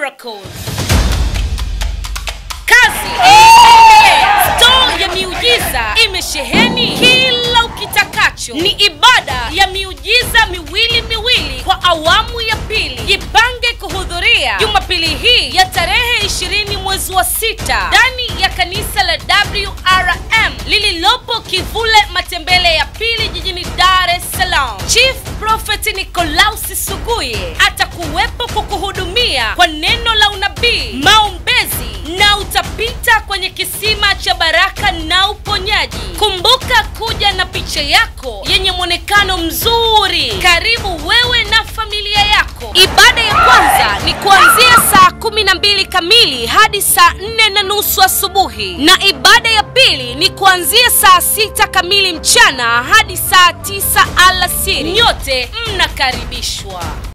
miracles. Kazi inaendelea. Store ya miujiza imesheheni kila ukitakacho. Ni ibada ya miujiza miwili miwili kwa awamu ya pili. Jipange kuhudhuria Jumapili hii ya tarehe 20 mwezi wa sita ndani ya kanisa la WRM lililopo Kivule Matembele ya pili jijini Dar es Salaam. Chief Prophet Nikolausi Suguye atakuwepo kukuhudumia kwa neno la unabii, maombezi na utapita kwenye kisima cha baraka na uponyaji. Kumbuka kuja na picha yako yenye mwonekano mzuri. Karibu wewe na familia yako. Ibada ya kwanza ni kuanzia saa kumi na mbili kamili hadi saa nne na nusu asubuhi na ibada ya pili ni kuanzia saa sita kamili mchana hadi saa tisa alasiri. Nyote mnakaribishwa.